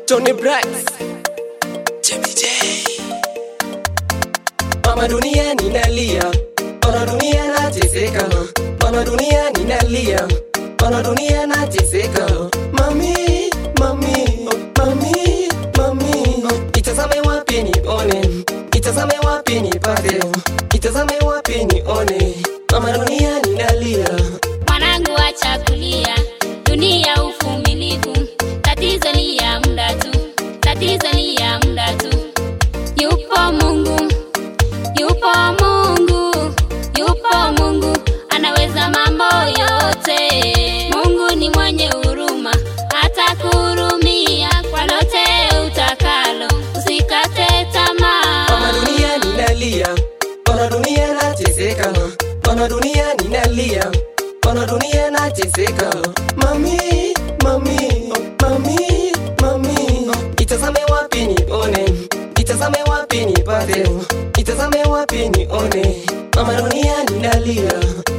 Tony Brax JBJ Mama dunia ninalia Ona dunia nateseka Mama dunia ninalia Ona dunia nateseka Mami, mami, mami, mami Itazame wapi nione Itazame wapi nipate Itazame wapi nione Mama dunia ninalia Mwanangu acha kulia, dunia uvumilivu, tatizo ni ya muda tu, tatizo ni ya muda tu. Yupo Mungu, yupo Mungu, yupo Mungu, anaweza mambo yote. Mungu ni mwenye huruma, hata kuhurumia kwa lote utakalo. Usikate tamaa. Mama dunia ninalia, ona dunia nateseka. Ona dunia ninalia, ona dunia nateseka. Mami, mami, mami, mami, itazame wapi nione, itazame wapi nipate, itazame wapi nione. Mama dunia ninalia.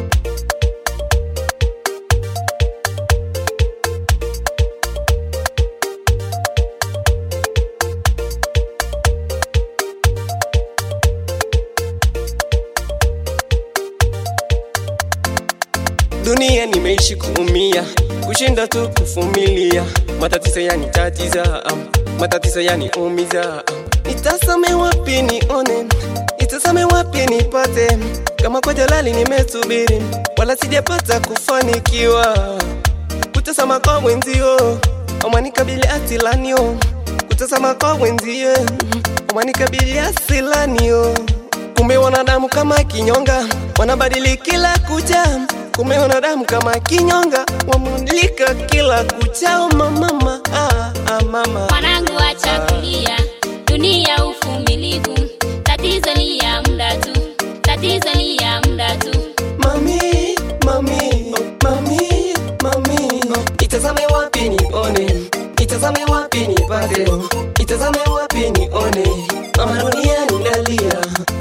Dunia nimeishi kuumia, kushinda tu kuvumilia, matatizo yanitatiza, matatizo yaniumiza. Nitasame wapi nione, nitasame wapi nipate, kama kwa jalali nimesubiri, wala sijapata kufanikiwa. Kutazama kwa wenzio, wamanikabili asilanio, kutazama kwa wenzie, wamanikabili asilanio. Kumbe wanadamu kama kinyonga wanabadili kila kucha. Kumbe wanadamu kama kinyonga wamudilika kila kuchao. Mama, ah, ah, mama. Mwanangu acha kulia, dunia uvumilivu, tatizo ni ya muda tu, tatizo ni ya muda tu. Mami, mami, mami, mami, itazame wapi nione, itazame wapi nipate, itazame wapi nione, mama dunia ninalia.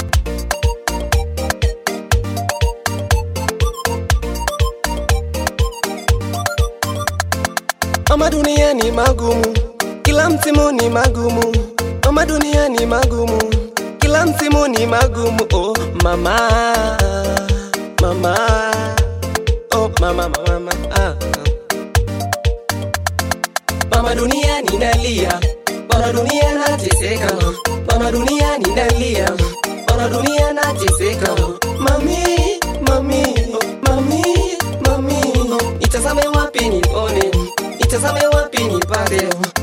Mama dunia ni magumu, kila msimu ni magumu. Mama dunia ni magumu, kila msimu ni magumu. Oh mama, mama, oh mama, mama, mama. Ah. Mama dunia ninalia, mama dunia nateseka, mama dunia ninalia, mama dunia nateseka. Mami, mami, mami, mami, itazame wapi nione, itazame wapi nipate,